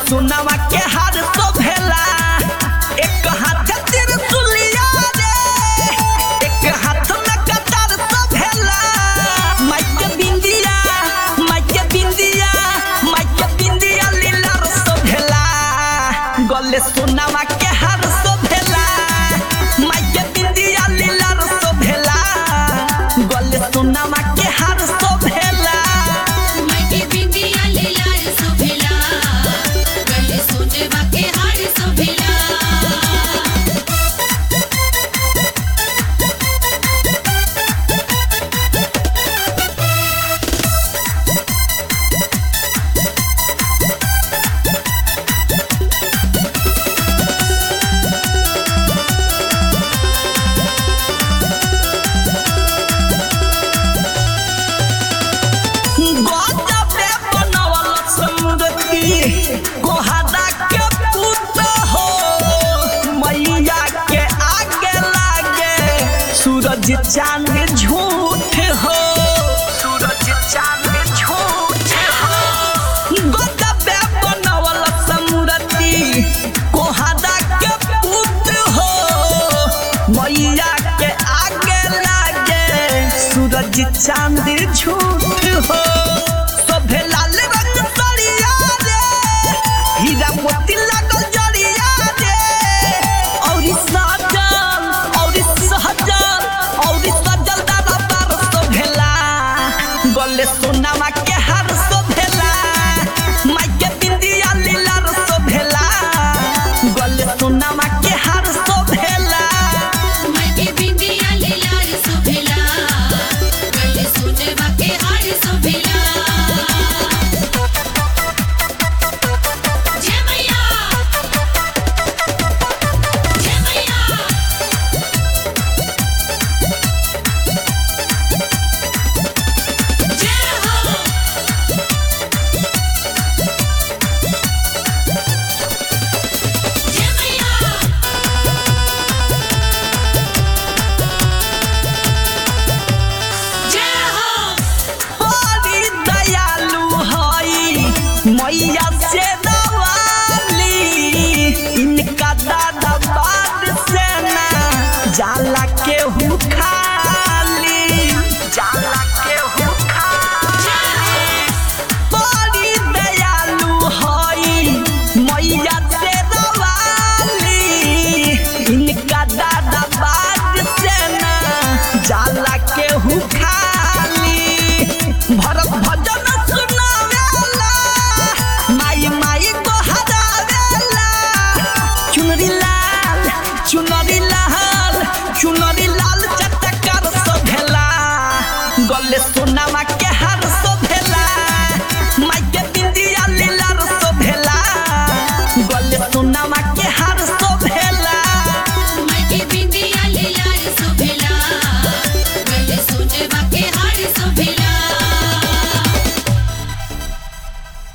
सोनावा के हार शोभेला एक हाथ त्रिशूलिया रे एक हाथ में कटार शोभेला माइके बिंदिया माइके बिंदिया माइके बिंदिया लीलार शोभेला गले सोनावा के हार शोभेला माइके बिंदिया लीलार शोभेला गले सोनावा के हार शोभेला मायके बिंदिया लीलार शोभेला गले सोनेवा के हार शोभेला गजबे बनवल समृद्धि कोहदा के पुत हो मैया के आगे लागे सूरज चांद झूठ हो सूरज चांद झूठ हो गजबे बनवल समृद्धि कोहदा के पुत हो मैया के आगे लागे सूरज चांद झूठ हो सभे लाल रंग सरिया रे हीरा मोती लागल जरिया रे औरी सजल औरी सहजल औरी सजल दादा बार शोभेला गले सोनामा के हार शोभेला माइके बिंदिया लीलार शोभेला गले सोनामा के हार शोभेला मायके बिंदिया लीलार शोभेला गले सोनेवा के हार शोभेला जय मैया जय मैया जय हो जय मैया जय हो बड़ी दयालु हई मैया से दवाली इनका दादा बाद से ना जाला के हूँ खाली जाला के हूँ खाली बड़ी दयालु हई मैया से दवाली इनका दादा बाद से ना जाला के हूँ खाली भरत भजन सुनावेला माई माई को हरावेला चुनरी लाल चुनरी लाल चुनरी लाल चटकर शोभेला गले सोनामा के हार शोभेला माई के बिंदिया लीलार शोभेला गले सोनामा